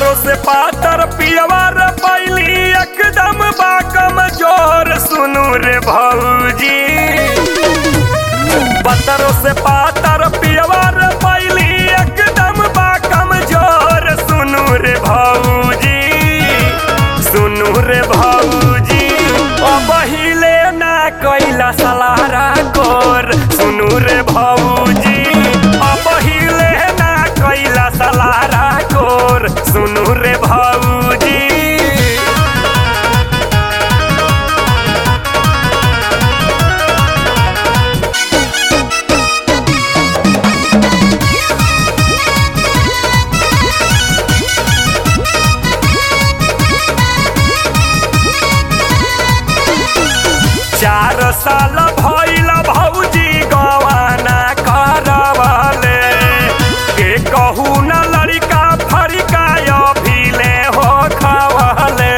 पतरो से पातर पियवा रे पैली एकदम बा कमजोर सुनू रे भौजी पतरो से पातर पियवा रे पैली एकदम बा कमजोर सुनू रे भौजी सुनू रे भौजी ओ पहिले ना कैला सलारा कोर सुनू रे भौजी ओ पहिले ना कैला सलारा कोर सुनू रे भौजी चार साल भइल भौजी गवाना करवले के कहू न लड़का फरिका अभिले हो खवले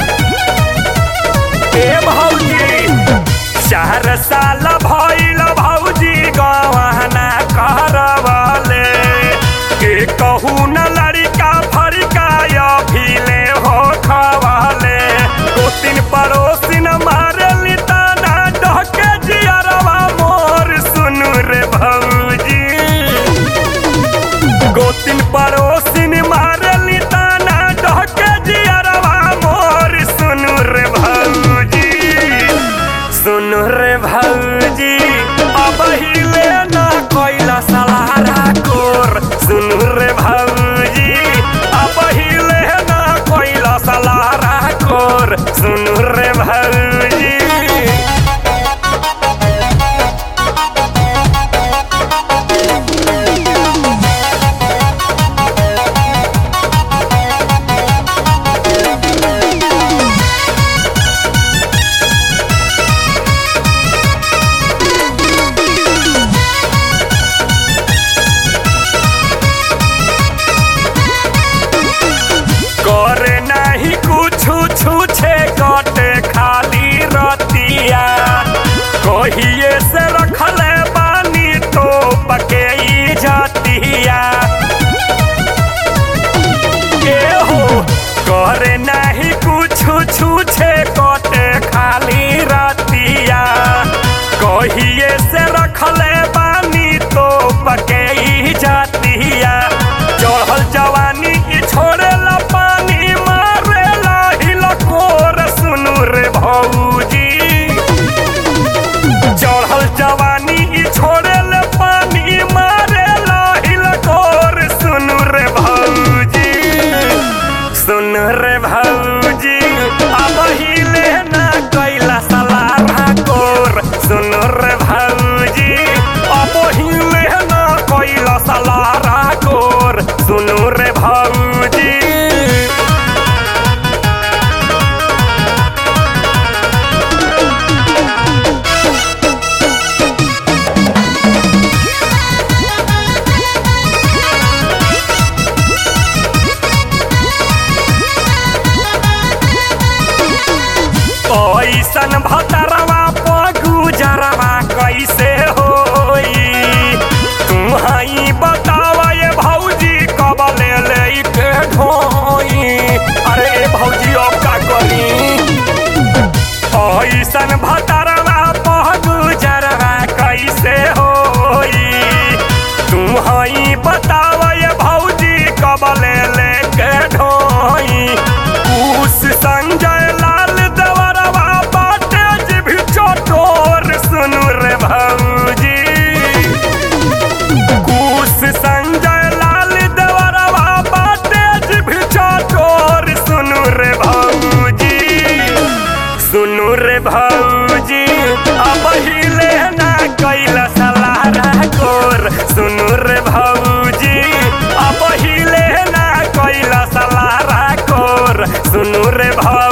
ए भौजी चार साल भइल भौजी गवाना करवले के कहू न लड़का फरिका अभिले हो खवले दो तीन पड़ोसिन मारली ताना डहके जियरवा मोर सुनु रे भौजी गोतिन पड़ोसिन मारली ताना डहके जियरवा मोर सुनु रे भौजी सुनु रे भौजी अब हिले ना कोइला सलारा कोर सुनु रे भौजी अब हिले ना कोइला सलारा कोर सुनु रे भौजी करे नहीं कुछु छूछे कटे खाली रतिया कहिए से रखले बानी तो पके ई जातिया के हो करे नहीं कुछु छूछे कटे खाली रतिया कहिए से रखले बानी तो पके ई जातिया चढ़ल जवानी ई छोड़ेला पानी मारेला हिलकोर सुनु रे भौजी चढ़ल जवानी ई छोड़ेला पानी मारेला हिलकोर सुनु रे भौजी सुन रे भौजी अब हिले ना कैला सलारा कोर सुन रे भौजी अब हिले ना कैला सलारा कोर सुनु रे भौजी ऐसन भतरवा पगुजरवा कैसे होई तुम हई बतावा ये भौजी कब ले ले के ढोई अरे ए भौजी अब का करी ऐसन भतरवा पगुजरवा कैसे होई तुम हई बतावा ये भौजी कब ले ले के ढोई उस संजय लाल देवरवा बाटे जी भी चटोर सुनु रे भौजी कुश संजय लाल देवरवा बाटे जी भी चटोर सुनु रे भौजी सुनु रे भौजी अब हिले ना कैला सलारा कोर सुनु रे भौजी अब हिले ना कैला सलारा कोर सुनु रे भौ